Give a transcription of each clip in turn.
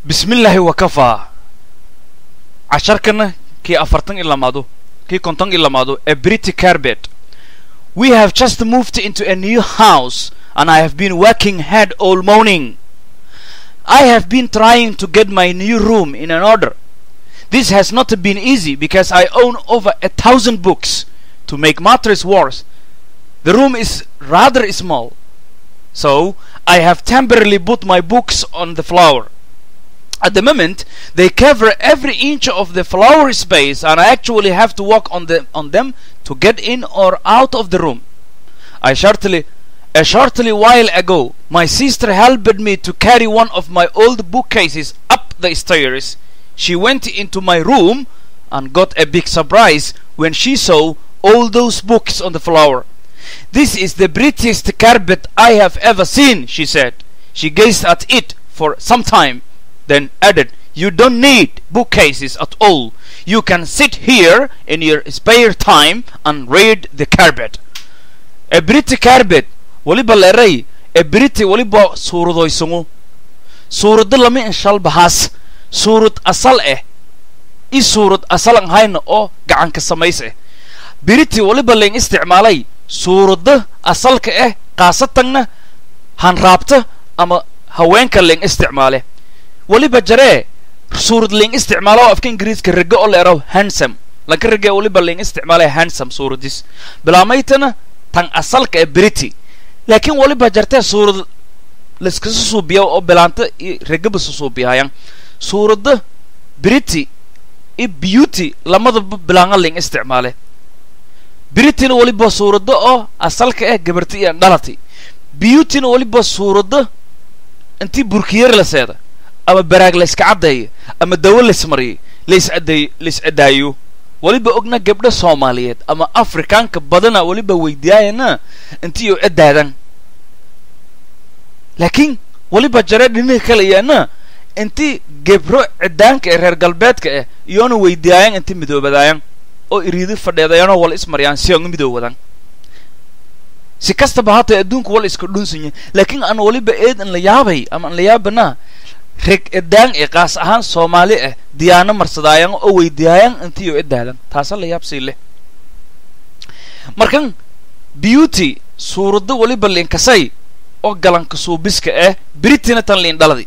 bismillaahi wakafaa casharkana kii afartan i lamaado kii konton i lamaado a brity carbet we have just moved into a new house and i have been working hard all morning i have been trying to get my new room in an order this has not been easy because i own over a thousand books to make matters worse the room is rather small so i have temporarily put my books on the floor at the moment they cover every inch of the floor space and I actually have to walk on the on them to get in or out of the room. I shortly a shortly while ago my sister helped me to carry one of my old bookcases up the stairs. She went into my room and got a big surprise when she saw all those books on the floor. This is the prettiest carpet I have ever seen, she said. She gazed at it for some time then added, You don't need bookcases at all. You can sit here in your spare time and read the carpet. A pretty carpet waliba leeray a pretty waliba suuradoysangu suurado lama inshal bahaas suurad asal eh i suurad asal an hayna oo gacanka samays eh briti waliba leen isticmaalay suurada asalka eh qaasatanna hanraabta ama haweenka leen isticmaale waliba jaree suurad ling isticmaalo afka ingiriiska rage oo leeraw hansome lanka rage waliba ling isticmaalay hansome suuradis bilaamaytana tan asalka ee brity laakiin waliba jartee suurad layskasa suubiya oo bilaanta iyo ragaba susuubiyahayan suurada brity iyo beauty lamadaba bilaanga ling isticmaale brityna waliba suurada oo asalka eh gabarti iyo dhalati beautyna waliba suurada intii burkiyar la seeda ama baraag la iska caddeeyo ama dawo laismariyay lais adeey lais adaayo weliba ogna gabdho soomaaliyeed ama afrikaanka badana weliba weydiyaayana intiiyo adaadan laakiin weliba jaree dhinihi kalayaana intii gebro cidaanka ee reer galbeedka ah iyoona weydiyaayan inti midoobadaayan oo iriidi fadheedayanoo wala ismariyaan si aan u midoowadan si kastaba hataa adduunku wala iska dhunsanya laakiin aan weliba eed an la yaabay ama an la yaabanaa reg edaan ee qaas ahaan soomaali ah diyaano marsadaayan oo weydiyaayan intiiyo edaadan taasa la yaabsii leh markan beauty suurado weliba liinkasay oo galanka suubiska ah britina tan liin dhaladi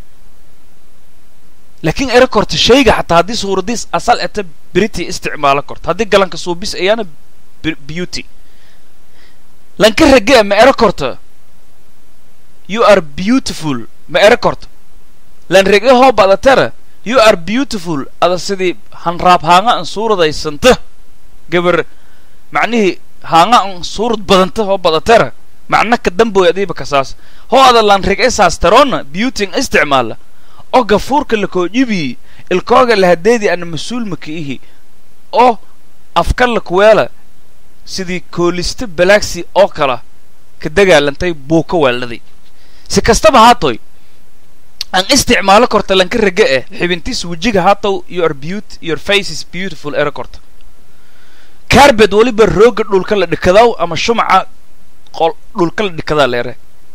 laakiin ere korta shayga xataa haddii suuradiis asal eta brity isticmaalo korto haddii galanka suubis ayaana beauty lanka rage ma ere korto you are beautiful ma ere korto lan rege hoo badatara you are beautiful ada sidii hanraab haanga an suuradaysanta gabar macnihii haanga an suurad badanta hoo badatara macna ka damboy adiiba kasaas hoo ada lan rege saastaroona beautyng isticmaala oo gafuurka lakoojibii ilkooga lahadeedii ana mas-uulma ka ihi oo afka lakuweela sidii koolista balaagsi oo kala ka dagaalantay buuka weeldhaday si kastaba haatoy aan isticmaalo korta lanka rage eh xibintiis wejiga hatow your beauty your face is beautiful ere korta carbet weliba rooga dhulka la dhikadaw ama shumaca qol dhulka la dhikadaa leere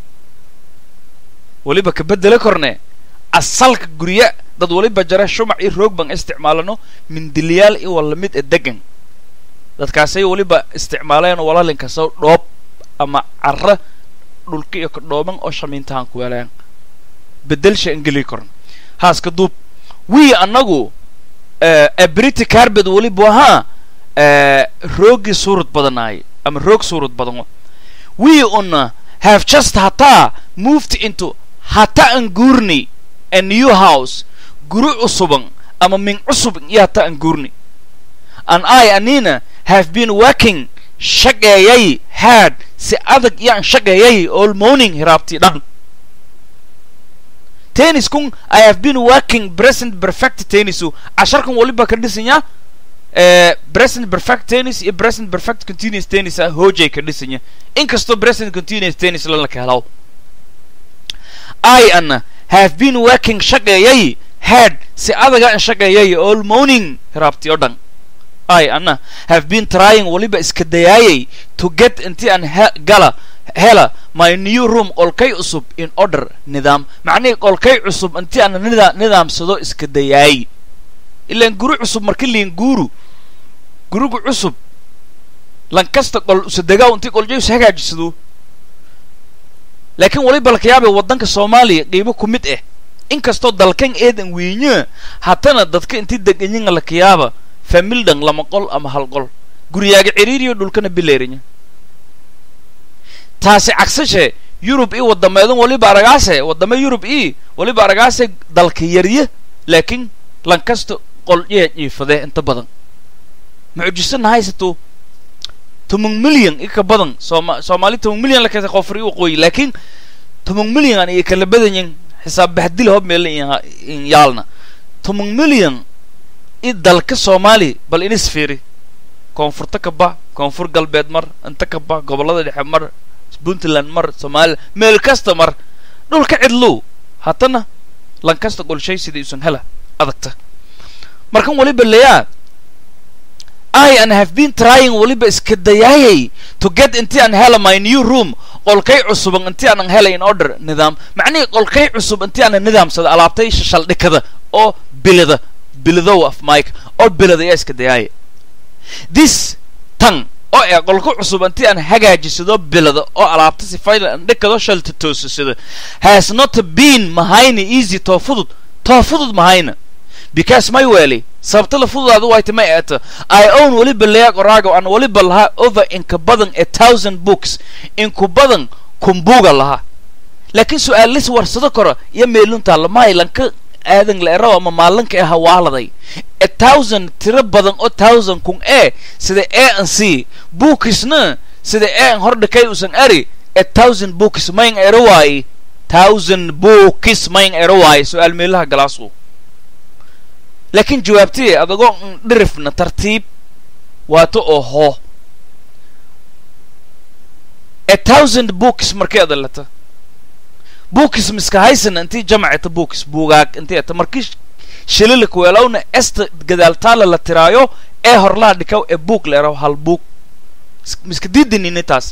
weliba ka bedele korne asalka gurya dad waliba jara shumac iyo roog baan isticmaalano mindiliyaal iyo walamid e degan dadkaasay weliba isticmaaleen walalinkaso dhoob ama cara dhulka iyo ka dhooban oo shamiintahan ku weelayan bedelsha angeli koran haaska duub wii annagu abrity carbet weliba ahaa roogii suurad badanaay ama roog suurad badan wii una have just hataa moved into hata an guurni a new house guri cusuban ama min cusub iyo hata an guurni an i anina have been working shaqeeyay hard si adag iyo an shaqeeyay all morning hiraabtii dhan tenniskun i have been working present perfect tennisu casharkan waliba ka dhisanya present perfect tennis iyo present perfect continuous tennis ah hoojay ka dhisanya inkastoo present continuous tennis lala ka helaw i ana have been working shaqeeyay hard si adaga an shaqeeyay all morning hiraabtii oo dhan i ana have been trying waliba iska dayaayay to get intii aan gala hela my new room qolkay cusub in order nidaam macnihii qolkay cusub intii aan nida nidaamsado iska dayaay ilaan guri cusub marka liin guuru gurigu cusub lankasta qol usadegaa intii qoljays hagaajisado laakiin waliba laka yaabay waddanka soomaaliya qiibo ku mid ah inkastoo dalkan eedan weynyaa haddana dadka intii deganyiga laka yaaba famildhan lama qol ama hal qol guryaaga ciriiriyo dhulkana bileerinya taasi cagsashe yurub i wadameedan waliba aragaase wadame yurub i waliba aragaase dalka yarya laakiin lankasta qolyaa jiifadee inta badan mucjisana haysato toban milyan i ka badan sooma soomaali toban milyan lakasa qofri waqooyi laakiin toban milyan aan iyo kala badanyin xisaab baxdil hob meel in yaalna toban milyan i dalka soomaali bal inis fiiri koonfurta ka ba koonfur galbeed mar inta ka ba gobollada dhexe mar puntland mar somalilan meel kasta mar dhulka cidlow haddana lankasta qolshay sidai usan hela adagta markan waliba leyaa i and have been trying waliba iska dayaayay to get intii aan hela my new room qolkay cusuban intii aanan helay in order nidaam macnihii qolkay cusub intii aanan nidaamsada alaabtay shashaldhikada oo bilida bilidow af mike oo bilida ayaa iska dayaaya this tan oo ee qolka cusub intii aan hagaajisado bilada oo alaabta sifayla aan dhikado shalta toosasada has not been mahayna easy too fudud too fudud mahayna because my weli sababta la fududaadu wayta ma eeto i own weliba leya qoraago aan weliba lahaa over inka badan a thousand books inku badan kumbuuga lahaa laakiin su-aal lis warsado karo iyo meeluntaa lamahay lanka aadan la eraw ama maalinka ee hawaaladay a thousand tiro badan oo thousand kun e sida a an c bookisna sida a an hordhikay usan ari a thousand books mayn ero waaye thousand bookis mayn ero waaye su-aal meelaha galaasu laakiin jawaabtii adagoo dhirifna tartiib waato oo hoo a thousand books markay adalata books miska haysana intii jamaceta books buugaag intii ata markii shilila kuweelowna esta gadaaltaala la tiraayo ee horlaha dhikaw ee buug la eraw hal buug miska diidinini taas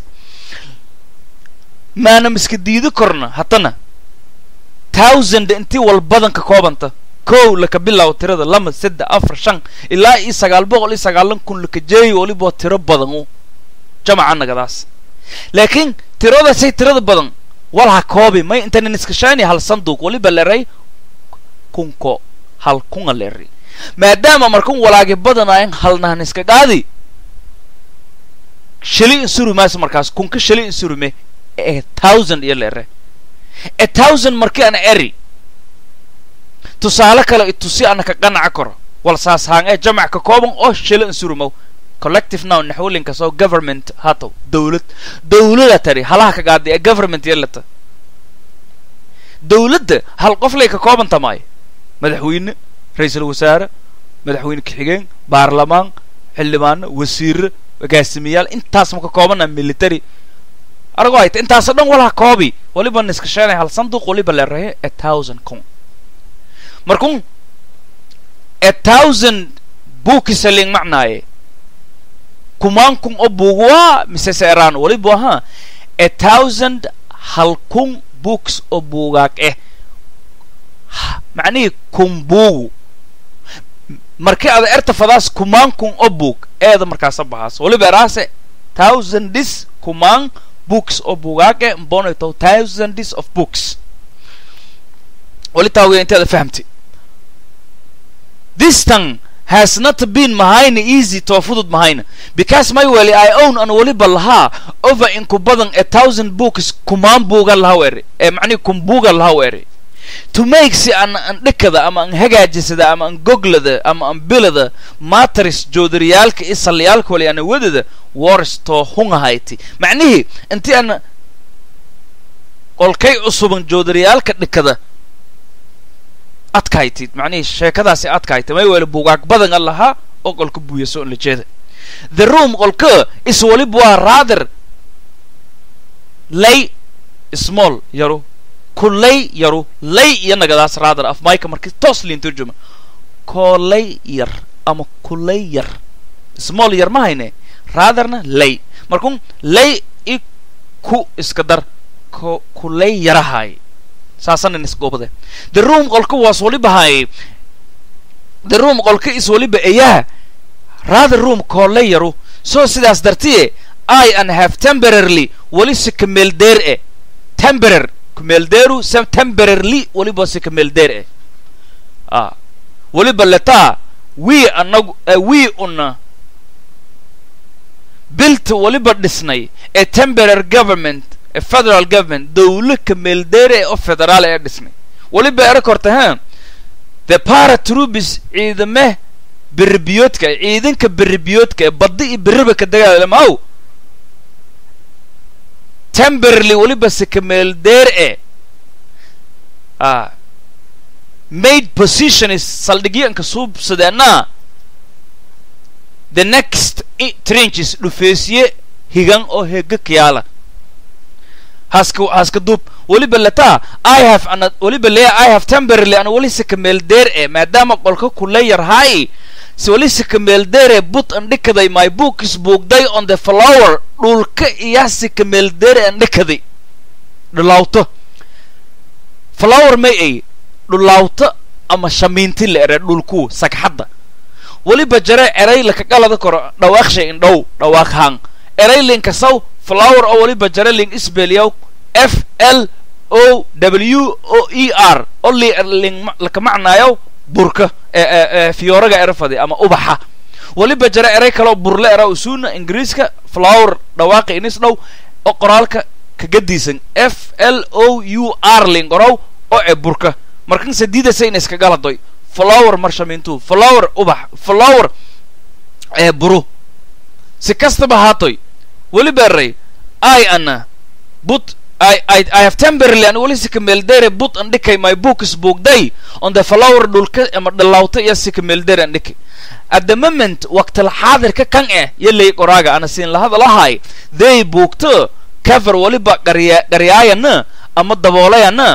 maana miska diidi korna haddana thousand intii walbadan ka koobanta kow laka bilaabo tirada lama saddex afar shan ilaa iyo sagaal boqol iyo sagaalan kun laka jeeyo waliba tiro badan u jamaca nagadaas laakiin tiradaasay tirada badan walha koobi may intanan iskashaani hal sanduuq waliba leray kunko hal kunga leri maadaama markan walaagi badanayan halnahan iska qaadi shali insuri maas markaas kunka shali insurume ee thousand iyo lere a thousand markii ana eri tusaale kale itusi ana ka qanaca karo wal saas haan ee jamac ka kooban oo shila insurumow collective now naxwalinkas oo government hatow dawlad dawlada tari halaha ka qaadi ee government yelata dawladda hal qof lay ka koobanta maayo madaxweyne ra-iisul wasaare madaxweyne ku-xigeen baarlamaan xildhibaano wasiire agaasimiyaal intaas ma ka koobana military aragoo hayta intaasoo dhan walaha koobi waliba niska sheenay hal sanduuq waliba leerahe a thousand kun markun a thousand buukisaling macnaaye kumaan kun oo buugwaa mise seeraan waliba ahaa a thousand hal kun books oo buugaag eh macnihii kun buugu markii ada erta fadaas kumaan kun oo buug eeda markaasa bahaas waliba eraase thousandis kumaan books oo buugaag eh mbonato thousandis of books wali taa wey inteeda fahamti this tongue has not been mahayna easy too fudud mahayna because my weli i own an waliba lahaa over inku badan a thousand books kumaan buuga laha weri ee macnihi kun buuga laha weri to make si an an dhikada ama an hagaajisada ama an goglada ama an bilada matris joodariyaalka iyo saliyaalka wali ana wadada wars too hungahayti macnihii intii ana qolkay cusuban joodariyaalka dhikada adkaaytid macnihii sheekadaasi adkaaytid may weli buugaag badan a lahaa oo qolka buuyaso on la jeeda the room qolka is waliba waa rather lay small yaru kulay yaru lay iyo nagadaas rather af mayka markii toos liin turjuma koolay yar ama kulay yar small yar ma hayne ratherna lay markun lay i ku iska dar ko kulay yarahay saasanan isgoobade the room qolka was waliba hay the room qolka is waliba ayaa rather room koolay yaru so sidaas dartiye i an have temporarily wali si kameeldeer e temporar kumeeldeeru se temporarily waliba si kameeldeer e ah waliba letaa we anagu we una built waliba dhisnay a temporary government a federal government dawlo kameeldeere oo federaal ee dhisnay waliba era korta ha the paratrubis ciidame beribiyoodka ciidanka beribiyoodka ee baddi iyo beriba ka dagaalamaw temporarily waliba si kameeldeer e ah made position is saldhigyanka suubsadeena the next trenches dhufeesiye higan oo hega kiyaala haska haska duub weliba letaa i have ana weliba leya i have temporarily ana weli si kameeldeer e maadaama qolka kule yarhay si weli si kameeldeer e but andhikaday my book is buugday on the flower dhulka iya si kameeldeer e andhikaday dhulawto flower may ay dhulawto ama shamiinti la ere dhulku sagxadda weliba jare eray lakagalada koro dhawaaqshay indhow dhawaaqhaan eray linkasaw flower oo weliba jare ling isbeliyaw f l o w o e r oo ling laka macnaayaw burka fiyooraga erafadi ama ubaxa weliba jare eray kaloo burle era usuuna ingiriiska flower dhawaaqi inis dhow oo qoraalka kagadiisan f l o u r ling orow oo e burka markan sadiidasa in iskagaladoy flower marshamintu flower ubax flower ee buru si kastaba haatoy weliba eray i ana but I, I, I have temporarily an wali sikameeldere but an dhikay my book is boogday on the flower dhulka ama dhalawta iyo sikameeldere an dhikay at the moment waqtil xaadirka kan eh yalay qoraaga ana siin lahada lahay they boogto cover waliba qarya qaryaayana ama daboolayana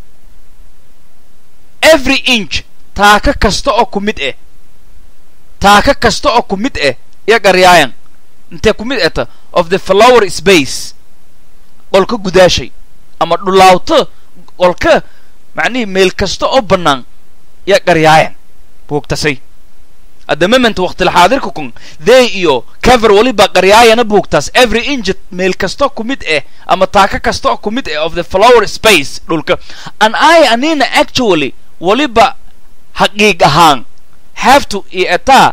every inch taaka kasta oo ku mid eh taaka kasta oo ku mid eh iyo qaryaayan intee ku mid eta of the flower space qolka gudaashay ama dhulaawto qolka macnihii meel kasta oo bannaan iyo qaryaayan buugtasay at the moment waqtil xaadirka kun they iyo cover waliba qaryaayana buugtaas every inch meel kasta ku mid eh ama taaka kasta oo ku mid eh of the flower space dhulka and i anina actually waliba xaqiiq ahaan have to iyo etaa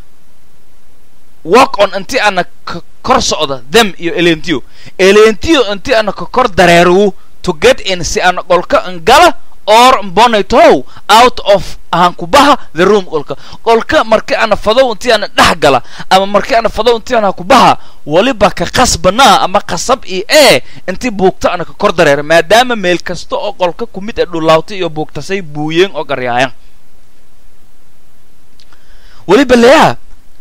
work on inti ana ka kor socda them iyo elentiyo elentiyo inti ana ka kor dareerugu to get in si ana qolka ngala or mbonaytow out of ahaan kubaha the room qolka qolka marki ana fadow inti ana dhex gala ama marki ana fadow inti ana kubaha waliba ka qasbanaa ama qasab iyo ee inti buugta ana ka kor dareera maadaama meel kasta oo qolka kumid ee dhulaawta iyo buugtasay buuyeen oo garyaayan weliba leeyaha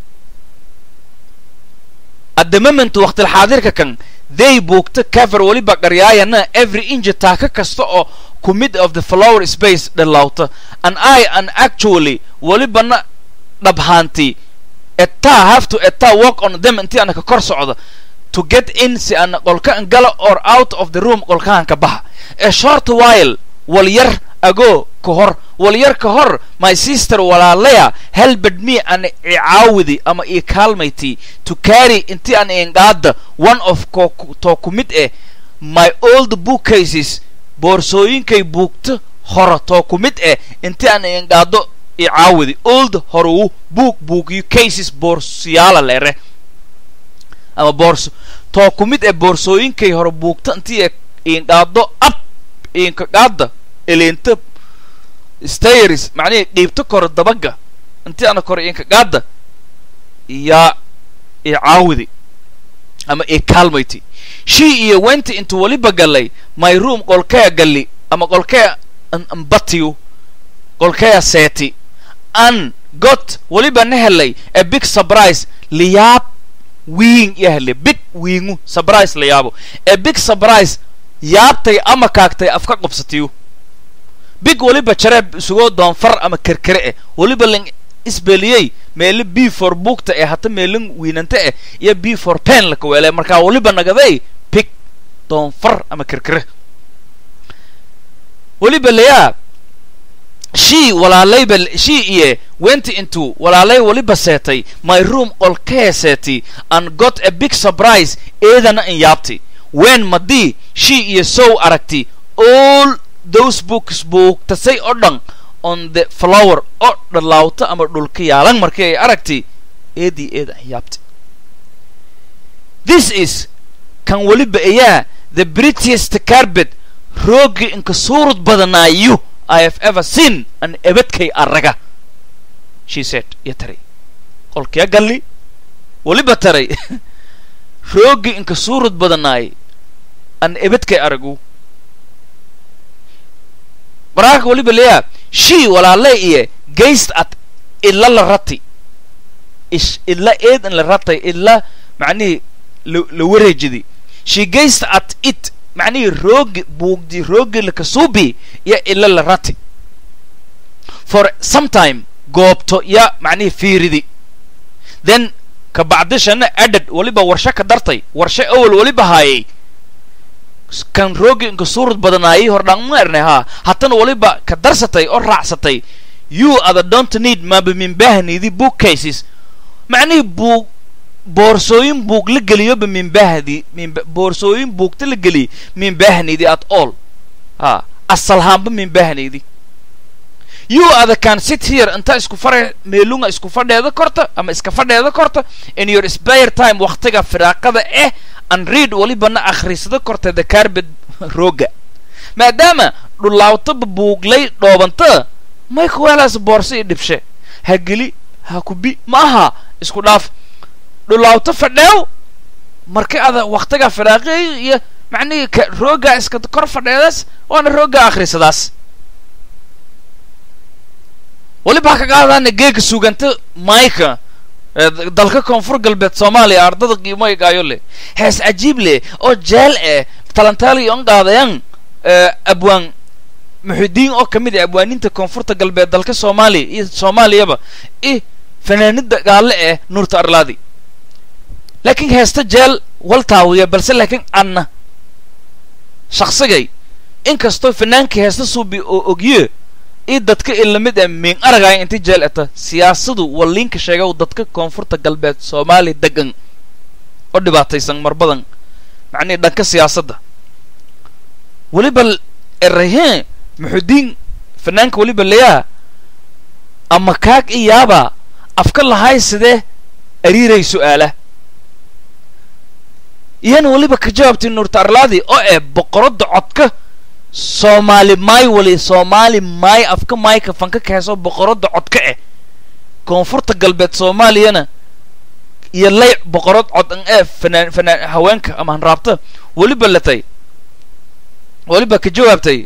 at the moment waqtil xaadirka kan they buugta cover weliba qaryaayana every inch taaka kasta oo ku mid of the flower space dhalawta and i an actually welibana dhabhaanti etaa have to etaa work on them intii ana ka kor socda to get in si ana qolka ngala or out of the room qolkahan ka baxa a short while wal yar ago ka hor wal yar ka hor my sister walaalaya helbed me an icaawidi ama ii kaalmayti to carry intii an ingaada one of ko too ku mid eh my old bookcases boorsooyinkay buugta hora too ku mid eh intii an ingaado icaawidi old horuu buug buugyo cases boorsiyaala leere ama boorso too ku mid eh boorsooyinkay hore buugta intii ingaado ab inkagaada eleenta stairs macnihii dhiibto kore dabaga intii ana kore inkagaada yaa icaawidi ama i kaalmayti shii iyo wenti intu weliba gallay my room qolkea galli ama qolkea mbatiyu qolkea seeti an got weliba na helay a big surprise liyaab wiing iyo helay big wiingu surprise layaabo a big surprise yaabtay ama kaagtay afka qabsatiyu big weliba jareeb isugoo doonfar ama kerkere eh weliba ling isbeliyey meele b for buugta ee hata meelin wiinanta eh iyo b for pen laka weele markaa weliba nagaday big doonfar ama kirkire weliba layaa shii walaalayba shii iyo went into walaalay weliba seetay my room qolkee seeti and got a big surprise eedana in yaabti wen madii shii iyo sow aragti all those books buugtasay oo dhan on the flower oo dhalaawta ama dhulka yaalan markii ay aragti eedii eeda in yaabti this is kan weliba ayaa the prettiest carpet roogi inka suurud badanaayu I have ever seen an ebadkay araga she said iyo taray qolkee galli weliba taray roogi inka suurud badanaay an ebadkay aragu waraaka weliba leeyaa shii walaalay iyo gayst at ila la rati ish ila eed in la ratay ila macnihii la wareejidi she gazed at it macnihii roogi buugdi roogi lakasuubi iyo ila la rati for sometime goobto ya macnihii fiiridi then ka bacdishana adad weliba warshe ka dartay warshe awal weliba haayay kan roogi inka suurad badanaayay hordhaan ma ernay haa haddana weliba ka darsatay oo raacsatay you ada don't need maba minbahnidi book cases macnihii buug boorsooyin buug la geliyoba minbahdi boorsooyin buugta la geliy minbahnidi at all ha asalhaanba minbahnidi you ada can sit here inta isku fare meelunga isku fadheeda korta ama iska fadheeda korta in your spare time waktiga firaaqada eh and read welibana akhrisada korta the carbet rooga maadaama dhulaawtaba buuglay dhoobanta may kuweelaas boorsa iyo dhibshe ha geli ha kubi ma aha isku dhaaf dhulaawto fadheew marka ada waktiga firaaqeey iyo macnihii ka roogaa iska kor fadheedaas waana roogaa akhrisadaas weliba ha ka qaadaana geega suganta mayka dalka koonfur galbeed soomaaliya ardada qiimoygaayo leh hees cajiib leh oo jeel eh talantaali on qaadayan abwaan muxidiin oo kamid ah abwaaninta koonfurta galbeed dalka soomaaliya iyo soomaaliyaba i fanaanida gaalle eh nuurta arlaadi laakiin heesta jeel wal taawiya balse laakiin anna shaqsigay inkastoo fanaanka heesta suubi oo ogye i dadka ilamid ah miin aragaya inti jeel eta siyaasadu waliinka sheega dadka koonfurta galbeed soomaaliya degan oo dhibaataysan mar badan macnihi dhanka siyaasadda weliba eraheen muxudiin fanaanka weliba layaa ama kaag i yaaba afka lahay sidee ariiray su-aala iyana weliba ka jawaabtay nuurta arlaadi oo eh boqoradda codka soomaali maay wali soomaali maay afka maayka fanka kaheesoo boqoradda codka eh koonfurta galbeed soomaaliyana iyo lay boqorad cod an ee fanaan fanaan haweenka ama hanraabta weliba latay weliba ka jawaabtay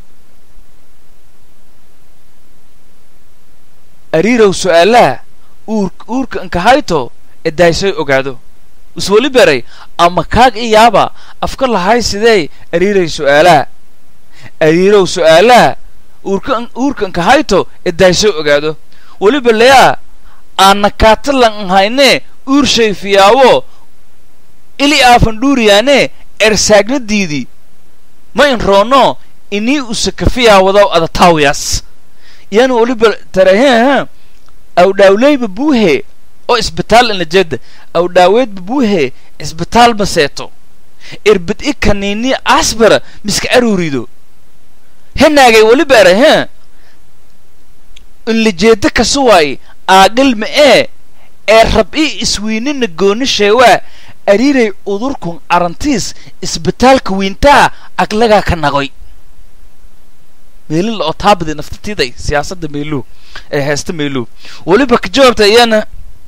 ariirow su-aalaha uur uurka inkahayto ee daaysoy ogaado isweli beray ama kaag i yaaba afka lahay sidee ariiray su-aalaha ariirow su-aalaha uurka uurka inkahayto ee daaysoy ogaado weliba layaa aana kaatalan nhayne uur shayfiyaawo ili aafan dhuuriyaane ersaagnadiidii ma in roono inii usakafiyaawadaw adataawiyaas iyana weliba tarahe awdhaawleyba buuhe oo isbitaal inlajeeda awdhaaweedba buuhe isbitaal ma seeto irbid i kaniini asbara miska aruurido henaagay weliba era he inlajeeda kasuwaay aagal ma ee ee rab i iswiinina gooni sheewaa ariiray udurkun arantiis isbitaalka wiintaa aglagaa ka nagoy meelin la oo taabadi naftatiiday siyaasadda meeluu ee heesta meeluu weliba ka jawaabta iyana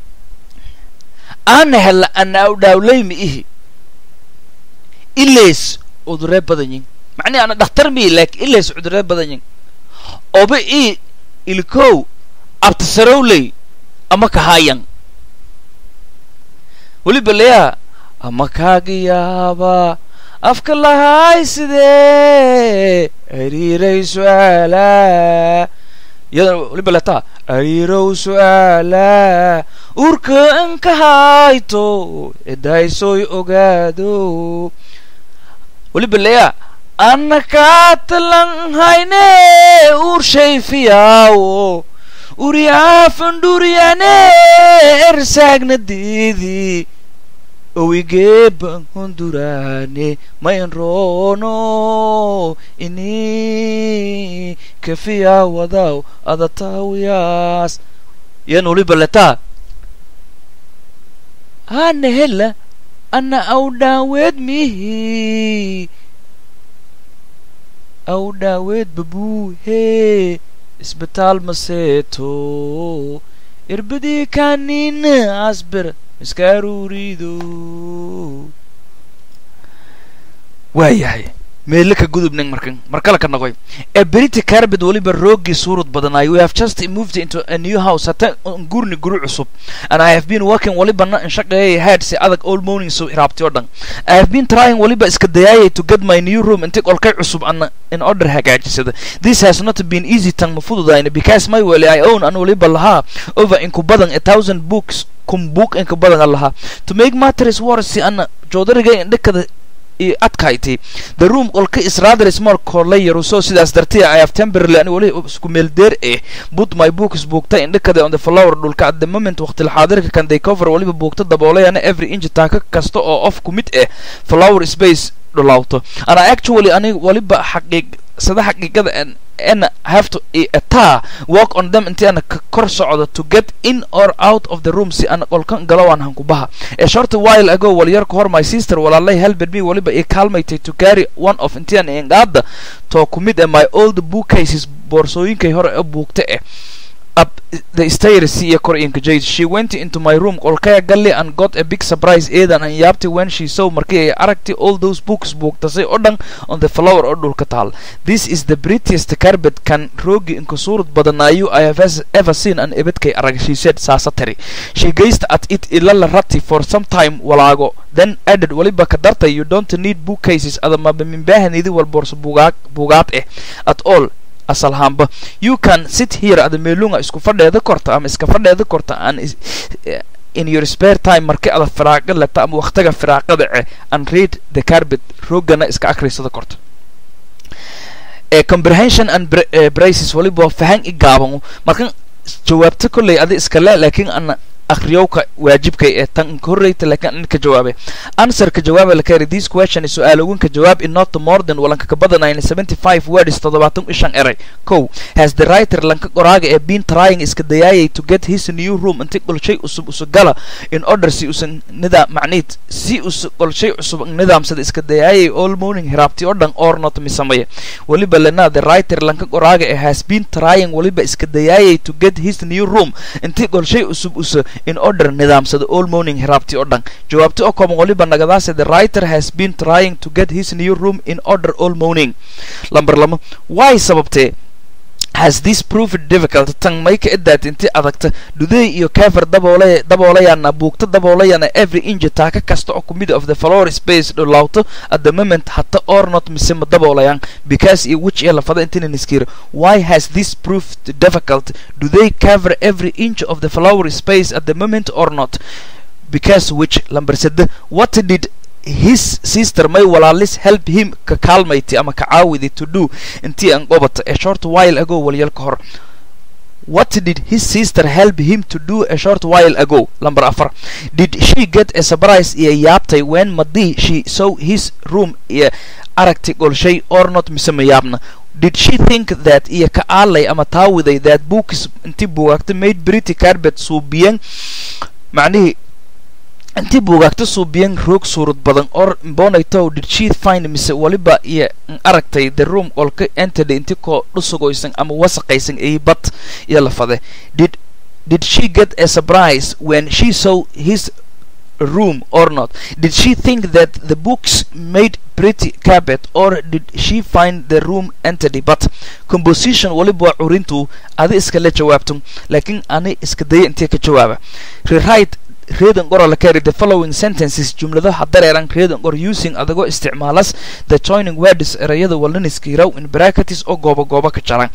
aana hella ana awdhaawleyma ihi ilays cuduree badanyin macnihi ana dhakhtar mii laakiin ilays cuduree badanyin oba i ilikow abtasarowley ama kahaayan weliba layaa ama kaagiyaaba afka lahaay sidee ariiray su-aalaa iyadana weliba letaa ariirow su-aalaa uurka inkahayto edaaysoy ogaado weliba leya annakaatalan hayne urshay fiyaawo uriyaafanduriyane ersaagnadeedii owigeeban honduraane mayan roono ini kafiya wadaw adataawiyaas yan weliba letaa ana hela ana awdhaaweed mihi awdhaaweed babuu hee isbitaal maseeto irbadii kaanina asbir iska aruurido waayahay meele ka gudubnang markan markale ka noqoy ee berita carbet weliba roogii suurad badanaay we have just moved into a new house hata gurni guri cusub and i have been working weliba na shaqeeyay head si adag all morning so iraabti oo dhan i have been trying weliba iska dayaayay to get my new room inti qolkay cusub ana in order hagaajisada this has not been easy tan ma fududayna because my weli i own an weliba lahaa over inku badan a thousand books kun book inka badan an lahaa to make matters worse si ana joodariga indhakada iyo adkayti the room qolka is rather small koole yaruso sidaas dartiya i have temporarily ani weli isku meel deer eh put my books buugta indhakada on the flower dhulka at the moment waqti xaadirka kan they cover weliba buugta daboolayana every inch taaka kasta oo of ku mid eh flower space dhulawto and i actually ani weliba xaqiiq sada xaqiiqada and have to taa walk on them intii ana ka kor socdo to get in or out of the room si ana qolkan galo aan hankubaha a short while ago walyar ka hor my sister walaalay helped me waliba i kaalmaytay to carry one of intii ana ingaada too ku mid eh my old bookcases boorsooyinkay hore ee buugta eh up the stairs iyo kor inkajade she went into my room qolkaya galli and got a big surprise eedan an yaabtay when she saw markii ay aragtay all those books buugtasay oo dhan on the flower oo dhulka taal this is the prettiest carpet kan roogi inka suurad badanaayu i have ever seen an ebedkay arag she said saasa tari she gazed at it ilala rati for some time walaago then added waliba ka dartay you don't need bookcases adamaba minbaahanidi wal boorso buugaag buugaad eh at all asalhaanba you can sit here ada meelunga isku fadheeda korta ama iska fadheeda korta an in your spare time marki ada firaaqa leta ama waqtiga firaaqada ce and read the carbet roogana iska akrisada korta comprehension and braces waliba fahan i gaaban markan jawaabta kolley adi iskale laakiin ana akhriyowka waajibkay ee tan ka horreyta laakiin an ka jawaabe answer ka jawaaba la kari this question is su'aal ugun ka jawaab in not more than walanka ka badanayna seventy five words toddobaatan i shan eray kow has the writer lanka qoraaga ee been trying iska dayaayay to get his new room inti qolshay cusub usugala in order si usan nidaam macniid si us qolshay cusub nidaamsada iska dayaayay all morning hiraabti oo dhan or not misamaya waliba lena the writer lanka qoraaga ee has been trying waliba iska dayaayay to get his new room inti qolshay cusub usa in order nidaamsada all morning hiraabti oo dhan jawaabta oo kooban waliba nagadaase the writer has been trying to get his new room in order all morning lamber lama why sababtee has this proved difficult tan may ka idaat inti adagta dhuday iyo kafer daboolay daboolayana buugta daboolayana every inch taaka kasta oo ku mid of the floor space dhulawto at the moment hata or not mise ma daboolayaan because iyo which ee lafada intina niskira why has this proved difficult do they cover every inch of the flower space at the moment or not because which lamber sede what did his sister may walaalis help him ka kaalmayti ama ka caawidi to do intii aan qobata a short while ago walyal ka hor what did his sister help him to do a short while ago number afar did she get a surprise iyo yaabtay when madii she saw his room iyo aragti golshay or not mise ma yaabna did she think that iyo ka aalay ama taawiday that books intii buugaagta made pretty carpet suubiyan macnihii intii buugaagta suubiyan roog suurad badan or bonaytow did she find mise waliba iyo aragtay the room qolka entedy inti koo dhusugoysan ama wasaqaysan ay bad iyo lafade did did she get a surprise when she saw his room or not did she think that the books made pretty carpet or did she find the room entity but composition waliba waa curintu adi iskala jawaabto laakiin ani iska daya intee ka jawaaba rewrite reading qora la carry the following sentences jumladaha dareeran reading qor using adagoo isticmaalas the joining words erayada walaniskiiraw in brackets oo gooba gooba ka jaran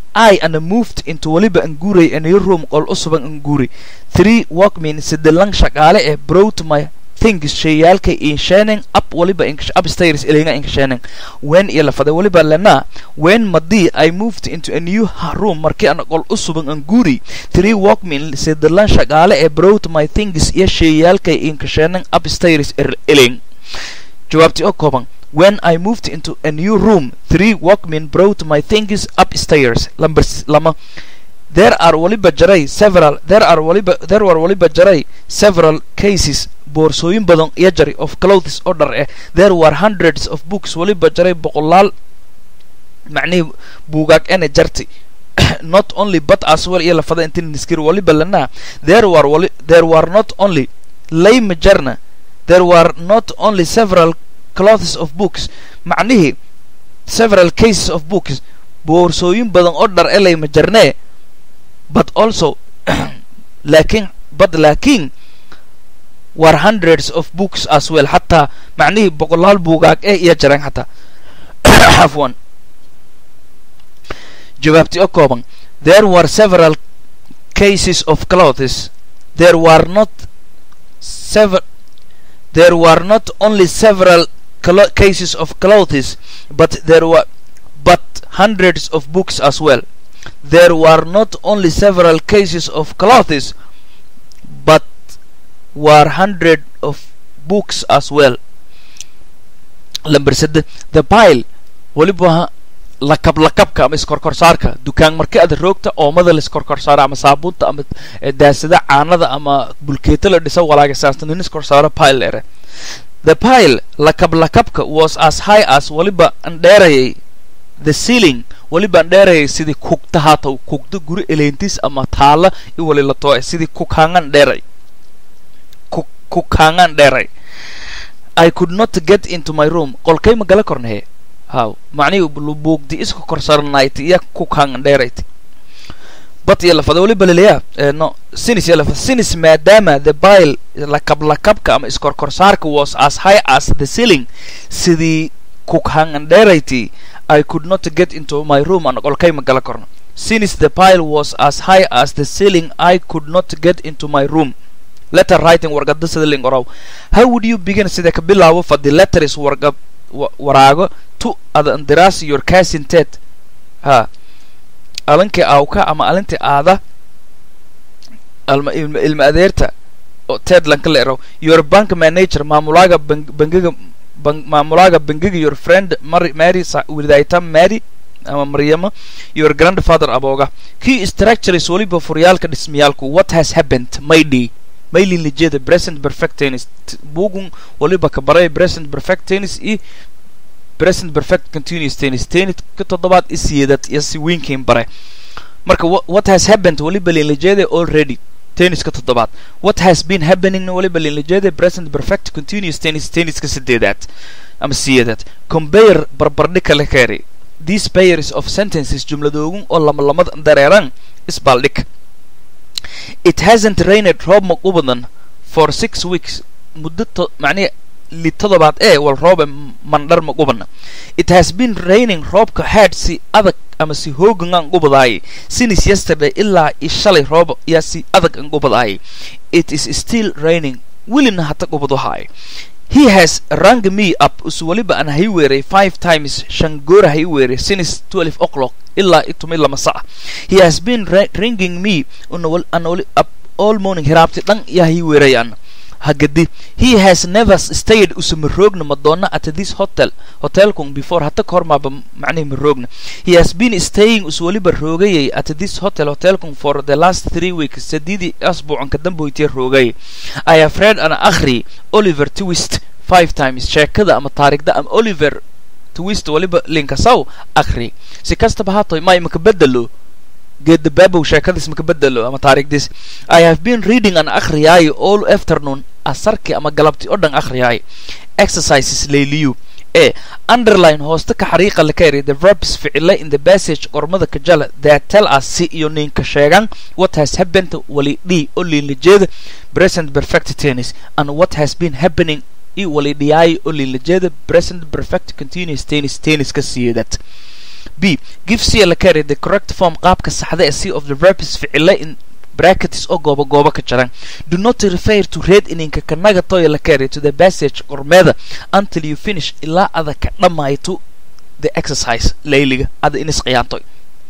I and moved into waliba anguuray a new room qol usuban anguuri three workmen sida lang shaqaale eh brought my things shayaalka inshaning up waliba upstairs ilinga inshaning when iyo lafada waliba lana when madii i moved into a new room markii aan qol u suban an guri three walkmen sidalan shaqaale ee brought my things iyo shayaalka inshaning upstairs iling jawaabtii oo kooban when I moved into a new room, three workmen brought my things upstairs. Number lama. There are waliba jaray several. There are waliba there were waliba jaray several cases. boorsooyin badan iyo jari of clothes order eh there were hundreds of books waliba jaray boqolaal macnihii buugaag ene jarti not only but as well iyo lafada intin niskir waliba lana there were wali there were not only layma jarna there were not only several clothes of books macnihii several cases of books boorsooyin badan oo dhar elay ma jarnee but also laakiin but laakiin were hundreds of books as well xataa macnihii boqolaal buugaag ee iyo jareen xataa afwan jawaabti oo kooban there were several cases of clothes there were not sever there were not only several cases of clothes, but there were but hundreds of books as well. There were not only several cases of clothes, but were hundred of books as well. Number said the pile waliba lakab lakabka ama iskorkorsaarka dukaan markii aad roogta oomada la iskorkorsaaro ama saabuunta ama daasada caanada ama bulkeeta la dhisa walaaga saastan in iskorsaaro pile ere the pile lakab lakabka was as high as waliba an dheerayay the ceiling waliba an dheerayay sidii kugta haataw kugda guri eleentiis ama taala i wali la tooe sidii kughaangan dheeray kughaangan dheeray i could not get into my room qolkay ma gala kornahe haw macnihii buugdi iska korsaranayti iyo kughaangan dheerayti but iyo lafada waliba laleeyaa no sinis iyo lafada sinis maadaama the bile lakab lakabka ama iskorkorsaarka was as high as the ceiling sidii kughangan dheerayti I could not get into my room and qolkay ma gala korno since the pile was as high as the ceiling I could not get into my room letter writing warqada sida ling oraw how would you begin sida ka bilaabo for the letter is warqab waraago to ada andiraas your cousin ted ha alinkii awka ama alintii aada alma ilma ilma adeerta oo ted lanka la eraw your bank manager maamulaaga bangiga maamulaaga bangiga your friend mary mary widayta mary ama maryama your grandfather abooga key structures waliba furyaalka dhismayaalku what has happened mayday maylin lijeeda present perfect tennis bugun waliba ka baray present perfect tennis i present perfect continuous tennis tennis ka toddobaad isiyeedad iyo si weynkain bare marka what has happened waliba linlijeeda already tenniska toddobaad what has been happening waliba linlijeeda present perfect continuous tennis tenniska sideedaad ama siyeedaad compare barbardhi kale keeri these pairs of sentences jumladoogun oo lama lamad dareeran isbaaldhig it hasn't rained roob ma u badan for six weeks muddo macnihi li toddobaad ee wal roobe mandhar ma gubana it has been raining roobka had si adag ama si hoogan aan gubadaayay since yesterday ilaa i shalay roob yaa si adag aan gubadaayay it is still raining welina hata gubadahaay he has rang me up us waliba aan hay weeray five times shan goora hay weeray since twelve o'clock ilaa itumi lama sac he has been ringing me up all morning hiraabti dhan yaa hay weerayaan hagadi he has never stayed usama roogna madonna at this hotel hotelkun before hata kahor maaba macnihi ma roogna he has been staying us waliba roogayay at this hotel hotelkun for the last three weeks sadidii asbuucan ka damboytee roogay i have read an akhri oliver twist five times sheekada ama taarigda ama oliver twist waliba linkasaw akhri si kastaba haatoy ma imaka bedelo geedda baabow sheekadiis maka bedelo ama taarikhdiis i have been reading an akhriyaayo all afternoon asarki ama galabti oo dhan akhriyaayo exercises layliyu ee underline hoosta ka xariiqa la ka eri the verbs ficile in the passage qormada kajala that tell us si iyo ninka sheegan what has happened wali dhi oo liinlajeeda present perfect tennis and what has been happening i wali dhiyaayo oo liinlajeeda present perfect continuous tennis tennis ka siyeedad b give c la carry the correct form qaabka saxda ee c of the verbs ficile in brackets oo gooba gooba ka jaran do not refer to read ininka kanaga toya la carry to the passage qormeeda until you finish ilaa ada ka dhammayto the exercise layliga ada inis qiyaantoy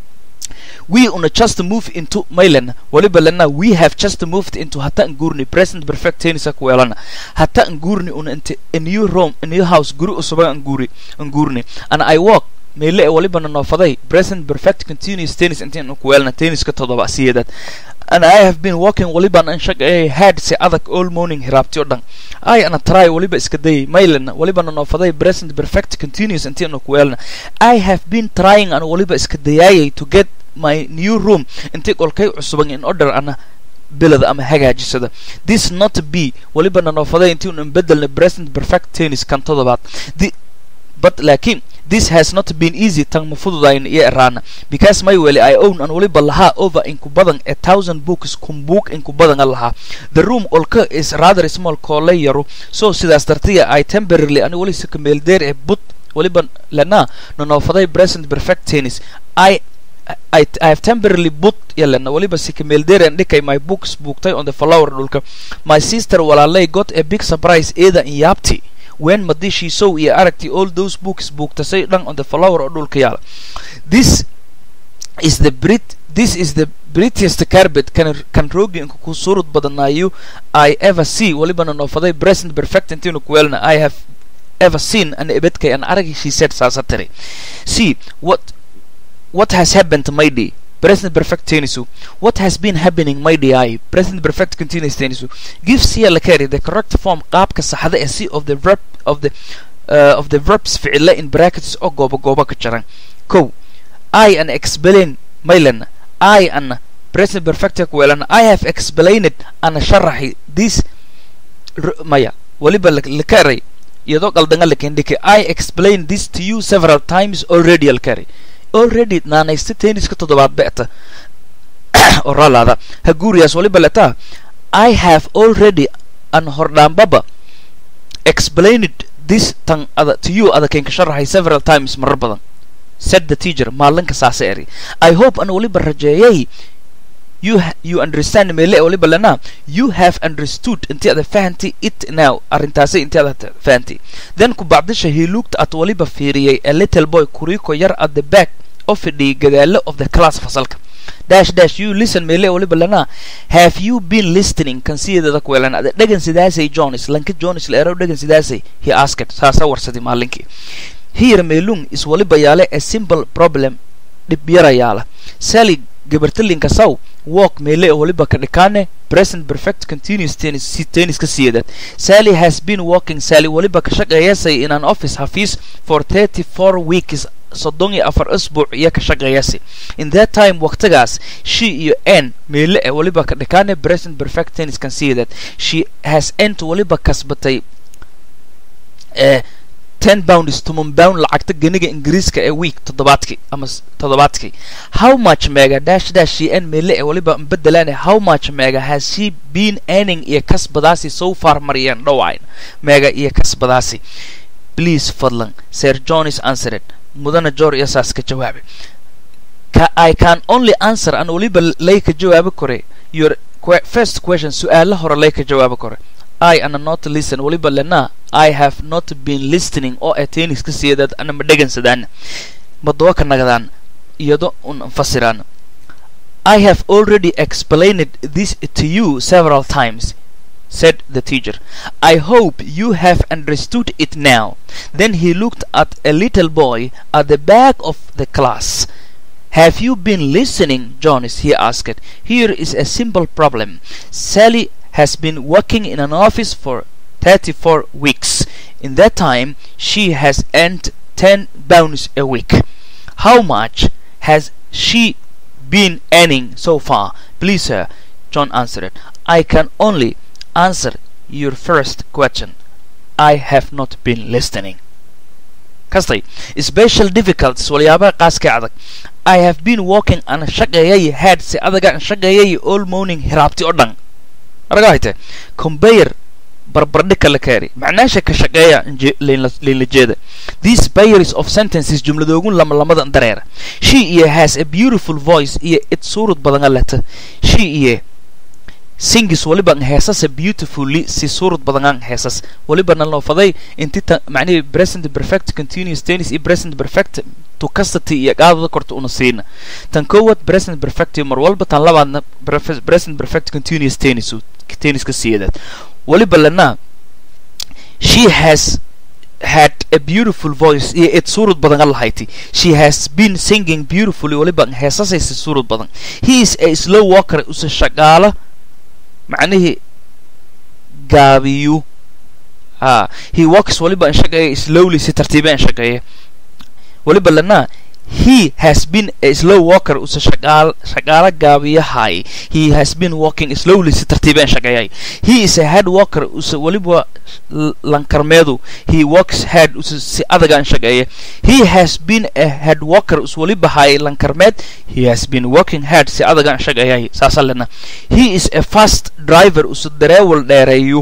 we una just move into maylan waliba lana we have just moved into hata ngurni present perfect tenisa kuelana hata ngurni una into a new room a new house guri usuba nguri ngurni and i walk meele e waliba na noofaday present perfect continuous tennis intiin kuelana tenniska todoba siyeedad and I have been walking waliba an shaqeeyay had si adag all morning hiraabti oo dhan I ana try waliba iska dayay maylan waliba na noofaday present perfect continuous intiin kuelana I have been trying an waliba iska dayayay to get my new room intii qolkay cusuban in order ana bilada ama hagaajisada this not be waliba na noofaday intii un bedelna present perfect tennis kan todobaad the but laakiin this has not been easy tan ma fududayn iyo eraana because my weli i own an waliba lahaa over inku badan a thousand books kun book inku badan a lahaa the room olka is rather small koole yaro so sidaas dartiya i temporarily ani wali sika meeldeer ee but waliba lana nanoofaday present perfect tennis i I, I have temporarily put yalana waliba sika meeldeer and dhikay my books buugtay on the flower dhulka my sister walaalay got a big surprise eeda in yaabti when madishii sow iyo aragti all those books buugtasay dhan on the flower oo dhulka yaala this is the brit this is the prettiest carpet kan kan roogi inku ku surud badanayo i ever see walibana noofaday present perfect intiinu kuweelna i have ever seen an ebedkay an aragi she said saasa tiri see what what has happened to my day present perfect tenisu what has been happening my day present perfect continuous tenisu give cia la carry the correct form qaabka saxda ee c of the verb of the uh, of the verbs ficila in brackets oo gooba gooba ka jaran kow i an explain maylan i an present perfect kuwelan i have explained ana sharaxi this maya waliba la karay iyadoo qaldanga lakin dhike i explained this to you several times already al carry already naanaysta tenniska toddobaad be'ta oo raalaada haguuriyaas waliba letaa i have already an hordhaanbaba explained this tan ada to you ada keenka sharaxay several times marar badan said the teacher maalinka saasa eri i hope an waliba rajeeyay you you understand mele waliba lana you have understood intii ada fahanti it now arrintaasi intii ada fahanti then ku bacdisha he looked at waliba fiiriyay a little boy kuriko yar at the back oo fidhiyay gadaalo of the class fasalka dash dash you listen mele waliba lana have you been listening kan sideeda kuwelan ada dhagan sidaasay jones lanka jones la erow dhagan sidaasay he asked saasa warsadi maalinkii here meelung is waliba yaale a simple problem dhib yara yaala sally gabartalinka saw walk meele waliba ka dhikaane present perfect continuous tennis si tennis ka siyeedad sally has been walking sally waliba ka shaqeeyasay in an office hafiis for thirty four weeks soddon iyo afar asbuuc iyo ka shaqeeyasi in that time waqtigaas she iyo n meele e waliba ka dhikaane present perfect tennis kan siyeedad she has ent waliba kasbatay eh ten pounds toban pound lacagta ganiga ingiriiska ee week toddobaadkii ama toddobaadkii how much mega dash dash she n mele ee waliba bedelaane how much mega has she been earning iyo kasbadaasi so far mariyeen dhawayn mega iyo kasbadaasi please fadlan sir john is answered mudana jor iyo saas ka jawaabe ka i can only answer an waliba lay ka jawaabi kore your first question su-aala hore lay ka jawaabi kore I ana not listen waliba lena I have not been listening oo ee tennis ka siiyadad ana ma dhegansadaan madowa ka nagadaan iyado un fasiraan I have already explained this to you several times said the teacher. I hope you have understood it now. Then he looked at a little boy at the back of the class. Have you been listening, Jonas? he asked. Here is a simple problem. Sally has been working in an office for 34 weeks. In that time, she has earned 10 pounds a week. How much has she been earning so far? Please, sir, John answered. I can only answer your first question. I have not been listening. kastay special difficulties waliyaabaha qaaska adag I have been working an shaqeeyay had si adaga an shaqeeyay all morning hiraabti oo dhan araga hayte conveyor barbardhika la kaari macnaasha ka shaqeeya layla jeeda these pairs of sentences jumladoogun lama lamada dareera she iyo has a beautiful voice iyo it suurud badan leta she iyo singis waliba ang heesase beautifully si suurad badan ang heesas waliba naloofaday inti ta macnihii present perfect continuous tennis iyo present perfect to custody iyo qaadada korta una siina tan koowaad present perfect iyo mar walba tan labaadna prefe- present perfect continuous tennis tenniska siyeedaad waliba lana she has had a beautiful voice iyo id suurad badan an lahayti she has been singing beautifully waliba ang heesasaysa suurad badan he is a slow walker use shaqaala macnihii gaabiyu ha he walks waliba an shaqeeya slowly si tartiibe an shaqeeya waliba lana he has been a slow walker use shaqaal shaqaala gaabiyahay he has been walking slowly si tartiibe an shaqeeyay he is a head walker use waliba l- lankarmeedu he walks head use si adaga an shaqeeya he has been a head walker use waliba hay lankarmeed he has been walking head si adaga an shaqeeyay saasa lena he is a fast driver use dareewal dheereeyo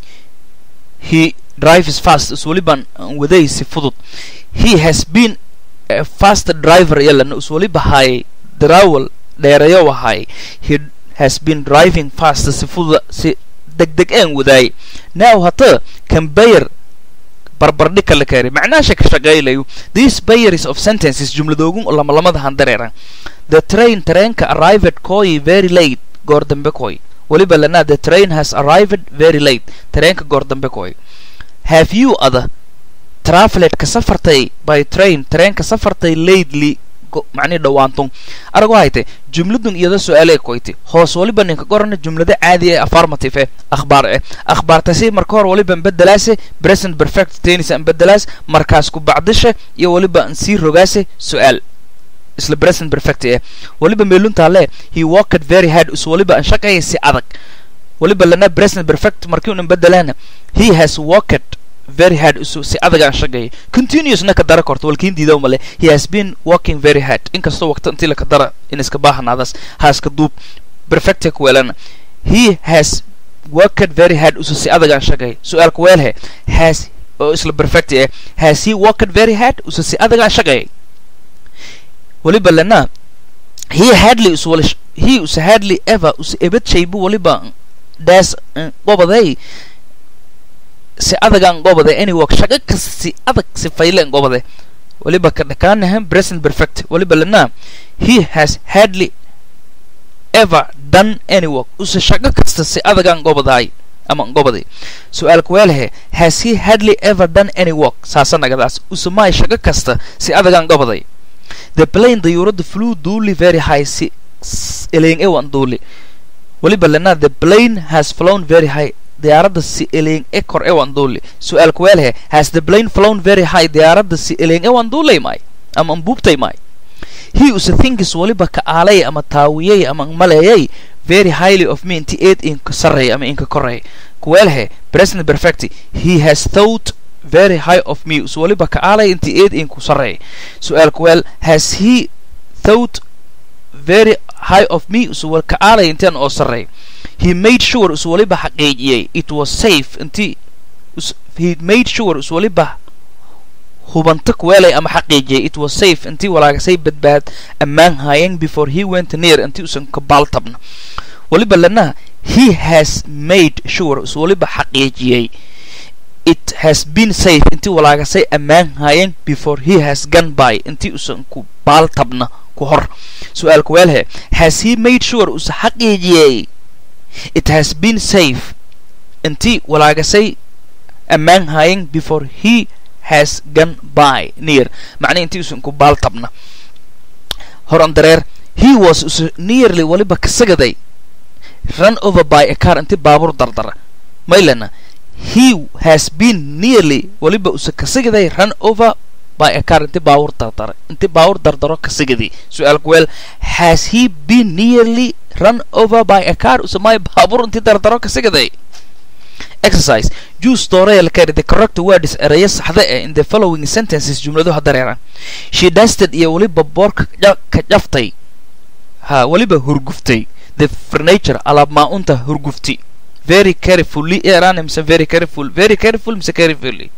he drives fast is waliban waday si fudud he has been a fast driver yalana is waliba hay darawal dheereeyo wahay he has been driving fast si fudud si degdeg een wadaay now hata conveyor barbardhig kala keenay macnaasha ka shaqaylayo these bayers of sentences jumladoogun lama lamada handareeran the train tareenka arrived koi very late goor dambe koi waliba lana the train has arrived very late tareenka goor dambe koi have you other travelet ka safartay by train tareenka safartay lately go- macnihi dhawaantun arago hayte jumladun iyada su-aalee koyti hoos waliba ninka qorana jumlada caadi ee affirmative eh akhbaar eh akhbaartasi marka hor waliba bedelaase present perfect tennis an bedelaas markaas ku bacdisha iyo waliba an sii rogaase su-aal isla present perfect eh waliba meeluntaa le he walked very hard us waliba an shaqeeya si adag waliba lana present perfect markii unan bedelaana he has walked very hard usu si adag aan shaqeeya continuousna ka dara korto walkiin diidaw male he has been working very hard inkastoo waqti intii laka dara in iska baahanaadaas haaska duub perfecta ku weelana he has worked very hard usu si adag aan shaqeeya su-aalka weelhe has oo isla perfect eh has he worked very hard usu si adag aan shaqeeya waliba lana he hardly usu wala sh- he usu hardly ever usu ebad shaybu waliba daas qobaday si adagaan gobade any work shaqo kasta si adag si fayleen gobade waliba ka dhakaanahan present perfect waliba lana he has hardly ever done any work use shaqo kasta si adagaan gobadaay ama gobaday su-aalka weelhe has he hardly ever done any work saasa nagadaas use maay shaqo kasta si adagaan gobaday the plane dayuurada flew duuli very high si s- eleeng ewan duuli waliba lana the plane has flown very high diyaaradda si eleeng e kor ewan duuli su-aalka weelhe has the plane flown very high diyaaradda si eleeng ewan duulay maay ama anbuubtay maay he use thinkis waliba ka aalay ama taawiyay ama maleeyay very highly of me inti eed inka sarreey ama inka korreey kuweelhe present perfect he has thought very high of me us waliba ka aalay inti eed inku sarreey su-aalka weel has he thought very high of me us wal ka aalay intaan oo sarreey he made sure us waliba xaqiijiyey it was safe inti us- he made sure us waliba hubanta kuweelay ama xaqiijiyay it was safe intii walaagasay badbaad ammaan haayeen before he went near intii usan ka baaltabna waliba lana he has made sure us waliba xaqiijiyey it has been safe intii walaagasay ammaan haayeen before he has gone by intii usan ku baaltabna ku hor su-aalka weelhe has he made sure usa xaqiijiyey it has been safe intii walaagasay ammaan haayeen before he has gone by near macnaa intii usan ku baaltabna horan dareer he was usa nearly waliba kasagaday run over by a car intii baabuur dardara maylana he has been nearly waliba usa kasagaday run over by a car intii baabuur dardara intii baabuur dardaro kasagadii su-aalku weel has he been nearly run over by a car usa may baabuur intii dardaro kasagaday exercise use dooreel carry the correct words erayo saxda eh in the following sentences jumladu ha dareeraan she dusted iyo weliba boorka ja- ka jaftay ha weliba hurguftay the furniture alaab maa-unta hurgufti very carefully eraan mise very careful very careful mise carefully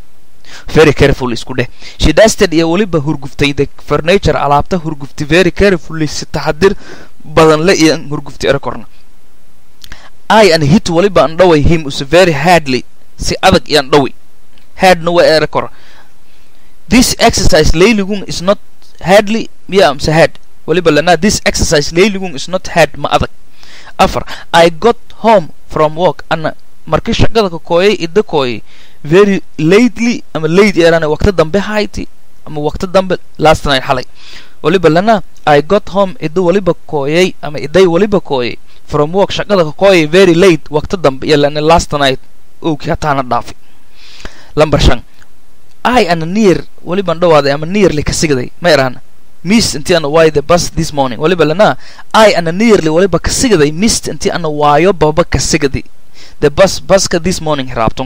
very careful isku dheh she dusted iyo weliba hurguftay the furniture alaabta hurgufti very carefully si taxadir badan le iyo hurgufti era korna i an hit waliba an dhaway him is very hardly si adag iyan dhawi hardna waa ere kor this exercise layligun is not hardly miya amse hard waliba lana this exercise layligun is not hard ma adag afar i got home from work ana markii shaqada ka kooyay ida kooyay very lately ama late eerana waqti dambe hayti ama waqti dambe last night xalay waliba lana i got home ida waliba kooyay ama iday waliba kooyay from work shaqada ka kooyay very late waqti dambe iyo lana last night owkii hataana dhaafi lambar shan i ana near waliban dhawaaday ama nearly ka sigday ma eraan miss intii ana waayo the bus this morning waliba lana i ana nearly waliba ka sigday missed intii ana waayo baba ka sigday the bus buska this morning raabton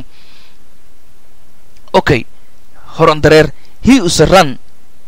okay horan dareer he is a run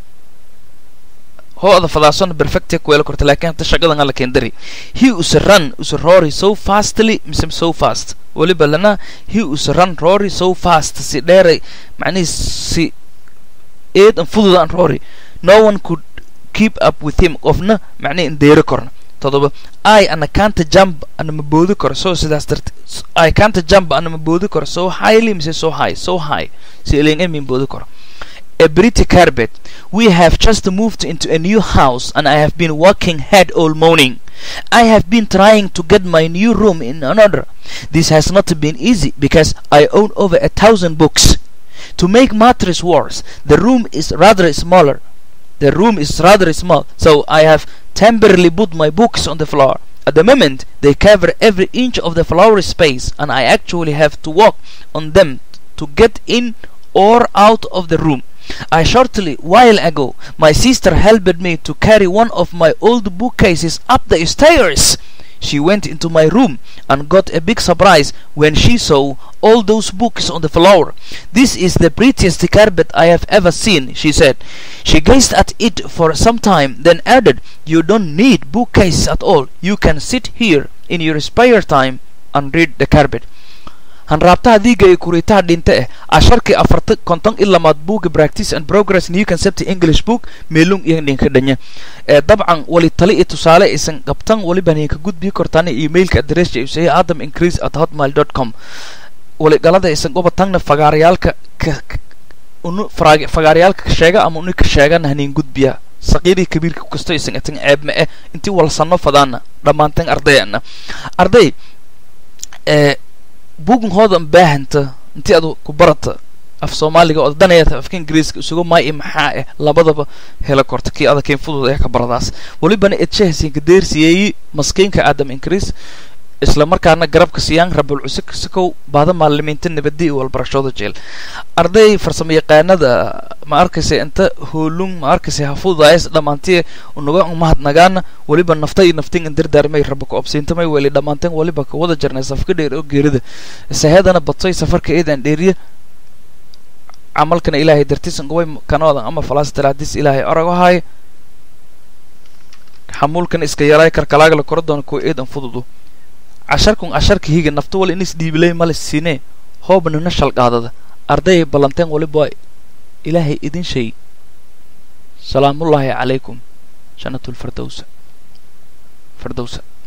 hooda fadaasona perfectia kuweela korta laakiin hata shaqadan alla keendari he is a run is a rory so fastly mise so fast waliba lana he is a run rory so fast si dheeray macnihii si eed an fudud an rory no one could keep up with him qofna macnihi in deeri korna todoba i ana kanta jump ana ma boodi karo so sidaas darte i kanta jump ana ma boodi karo so highly mise so high so high si eleen emin boodi karo a pretty carpet we have just moved into a new house and i have been working hard all morning I have been trying to get my new room in order. This has not been easy because I own over a thousand books. To make matters worse, the room is rather smaller. The room is rather small, so I have temporarily put my books on the floor. At the moment, they cover every inch of the floor space, and I actually have to walk on them to get in or out of the room. I shortly while ago my sister helped me to carry one of my old bookcases up the stairs. She went into my room and got a big surprise when she saw all those books on the floor. This is the prettiest carpet I have ever seen, she said. She gazed at it for some time, then added, You don't need bookcases at all. You can sit here in your spare time and read the carpet. hanraabtaha diiga ee kuriitaha dhinta eh casharkii afarta konton i lamaad buugga practice and progress new concept english book meelung iyo dhinka dhanya ee dabcan wali tali iyo tusaale isan qabtan waliban idinka gudbii kortaana emailka adressa usaya adam increase at hotmail dot com wali galada isan goba tangna fagaarayaalka ka unu fagaarayaalka ka sheega ama uni ka sheegana hanin gudbiya saqiirii kabiirka kasto isan atan ceeb ma eh intii walsano fadaana dhammaantan ardayana arday ee bugun hoodan baahanta intii adu ku barata af soomaaliga oo danayata afka ingiriiska isugu maay i maxaa eh labadaba hela korta kii adakayn fudud ee ka baradaas welibana edshahasiinka deersiyeeyi maskiinka aadam ingiriis isla markaana garabka siyaan rabul cusik sikow baada maalimiinta nabadi iyo walbarashooda jeel arday farsamo yaqaanada ma arkaysa inta hoolung ma arkaysa hafudaayas dhammaantii unaga mahadnagaana weliba nafta iyo naftin indirdaarmay raba ku obsiintamay weli dhammaanteen weliba ka wada jarnay safka dheer oo geerida sahadana badsay safarka eedan dheeriya camalkana ilaahay dartiisan gobay kanoodan ama falaas talaadis ilaahay orag ahaay xamuulkan iska yaraay karkalaagla kora doona kuwa eedan fududu casharkun casharka higa nafta wal inis dhiibilay male siinee hoobna na shalqaadada arday ballanteen waliba ilaahay idin shay salaamullaahi calaykum jannatul firdowsa firdowsa